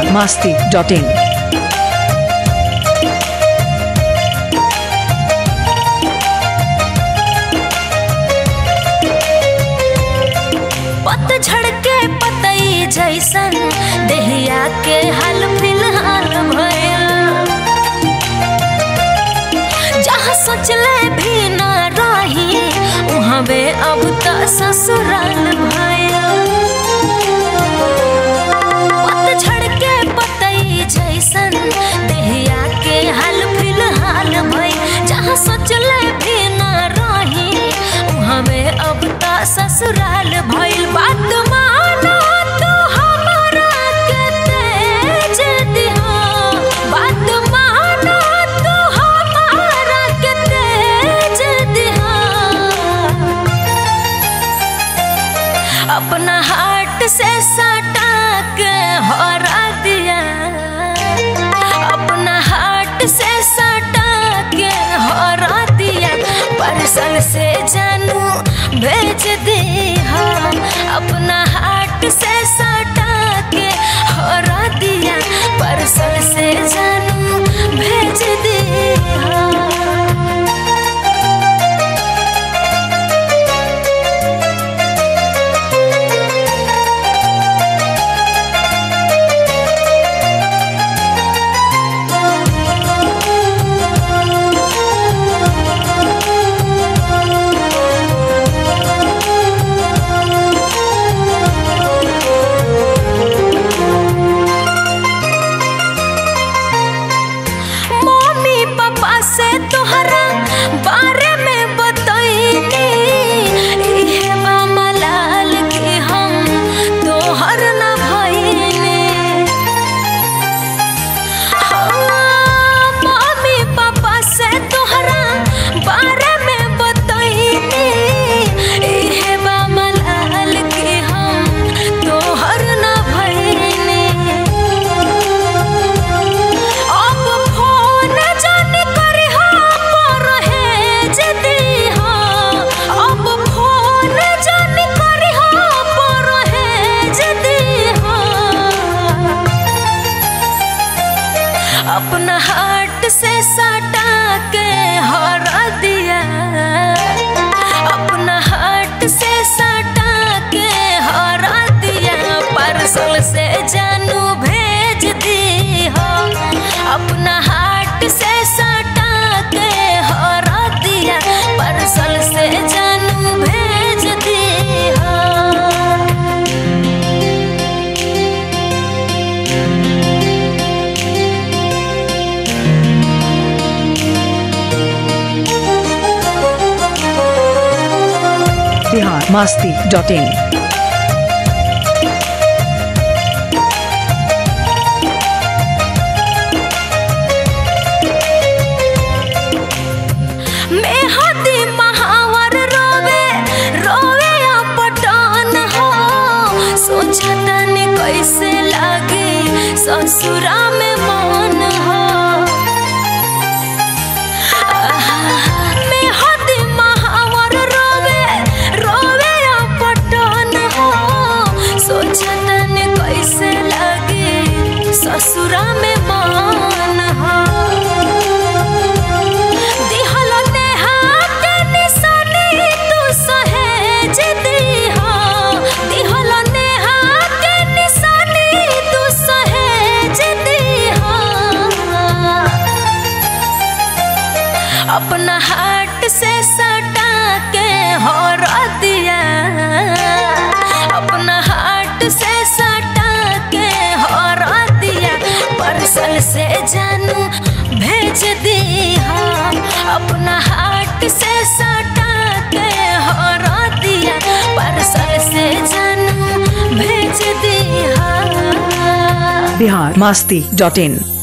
masti.in. पतझड़ के पतई जैसन देहिया के हाल फिलहाल भयल जहाँ सोचले भी ना रही उहवे अब त ससुराल भयल पतझड़ के पतई जैसन देहिया के हाल फिलहाल भइल जहाँ सोचले भी ना रही उहवे अब त ससुराल भइल बात मानो तू हमरा के तेज दिहा बात मानो तू हमरा के तेज दिहा अपना हार्ट से सटा के हरा दिया अपना हार्ट से सटा के हरा दिया परसल से जानू भेज दिया अपना हार्ट से सटा के हरा दिया परसल से जानू भेज दिया मम्मी पापा से तोहरा बारे में बतैनी इहे बा मलाल कि हम तोहर न भइनी हाँ, मम्मी पापा से तोहरा बारे में बतैनी इहे बा मलाल कि हम तोहर न भइनी अब फोन जान करी पर हेज दीहा अब फोन जान करी पर हेज दीहा अपना हार्ट से सटा के हरा दिया अपना हार्ट से सटा के हरा दिया पार्सल से जानू भेज दी हो अपना हार्ट से सटा के हरा दिया पार्सल से जानू भेज दी हो Bihar masti.in. मेहदी महावर रोवे रोवे या पटान हो सोचतन कैसे लागे ससुरा में मन हो आहा, मेहदी महावर रोवे रोवे या पटान हो सोचतन कैसे लागे ससुरा में मन हो दिहल नेहा के निशानी तू सहेज दीहा दिहल नेहा के निशानी तू सहेज दीहा अपना हार्ट से सटा के हरा दिया अपना हार्ट से सटा के हरा दिया परसल से जानू भेज दिया अपना हार्ट से सटा के हरा दिया परसल से जानू भेज दिया Bihar masti.in.